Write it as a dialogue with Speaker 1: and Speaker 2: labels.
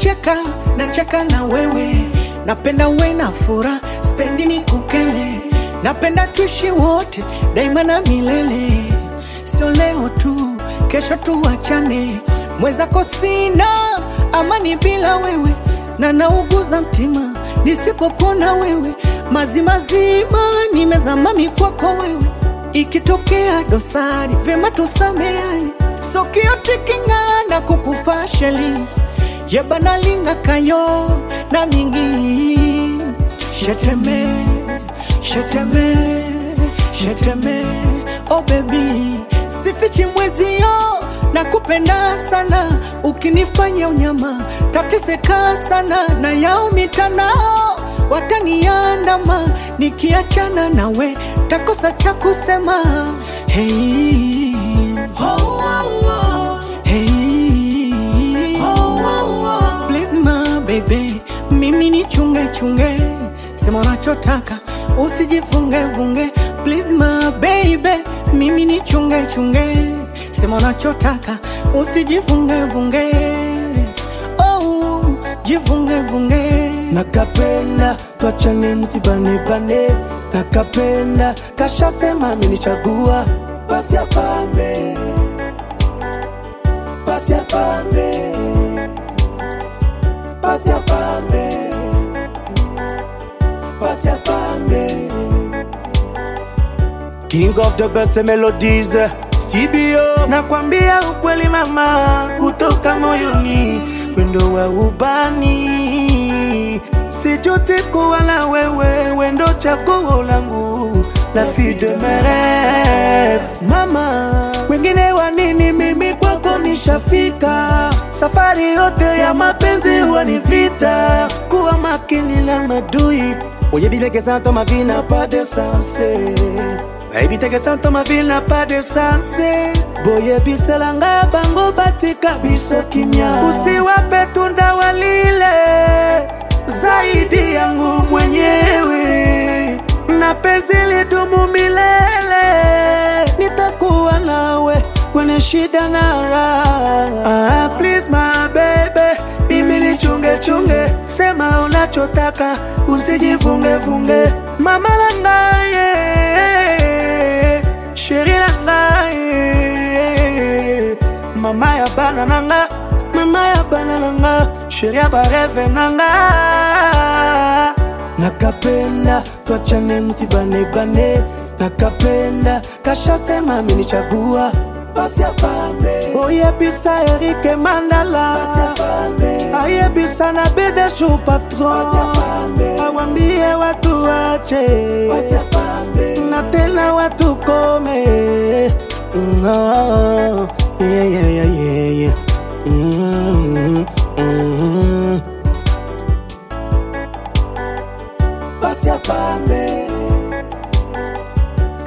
Speaker 1: Ukicheka nacheka na wewe, napenda uwe na furaha, spendi ni kukele, napenda tuishi wote daima na milele, sio leo tu, kesho tuachane. Mwezako sina amani bila wewe, na nauguza mtima nisipokuona wewe, mazimazima nimezamami kwako wewe, ikitokea dosari vyema tusameane, sokiotikingana kukufa sheli yebanalinga kayo na mingi sheteme sheteme sheteme oh baby sifichi mwezio na kupenda sana ukinifanya unyama tateseka sana na yao mitanao wataniandama nikiachana nawe takosa cha kusema hey. oh, oh, oh. Hey. Please my baby, mimi ni chunge chunge, sema unachotaka usijifunge vunge. Please my baby, mimi ni chunge chunge, sema unachotaka usijifunge vunge. Oh, jifunge vunge.
Speaker 2: nakapenda twachane msibanebane nakapenda kashasema amenichagua basi apambe basi apambe basi apambe basi apambe King of the best melodies CBO nakwambia ukweli mama kutoka moyoni wendo wa ubani sijuti kuwa na wewe wendo chaguo langu la vie de mes rêves mama wengine wa nini mimi kwako nishafika safari yote ya mapenzi huwa ni vita kuwa makini na madui oyebi bien que ça dans ma vie n'a pas de sens Baby teke santo ma ville n'a pas de sens boyebisela ngai bango batika biso kimia usiwape tunda walile zaidi yangu mwenyewe na penzi lidumu milele nitakuwa nawe kwenye shida na raha ah, please my baby mimi ni chunge chunge sema unachotaka usijifunge funge mama langaye sheri langaye mama ya bana nanga mama ya bana nanga sheri ya bareve nanga nakapenda twachane msibanebane nakapenda kashasema amenichagua basi apambe oyebisa erike mandala basi apambe ayebisa na bedeshu patron awambie watu wache basi apambe na tena watu kome no. yeah, yeah, yeah.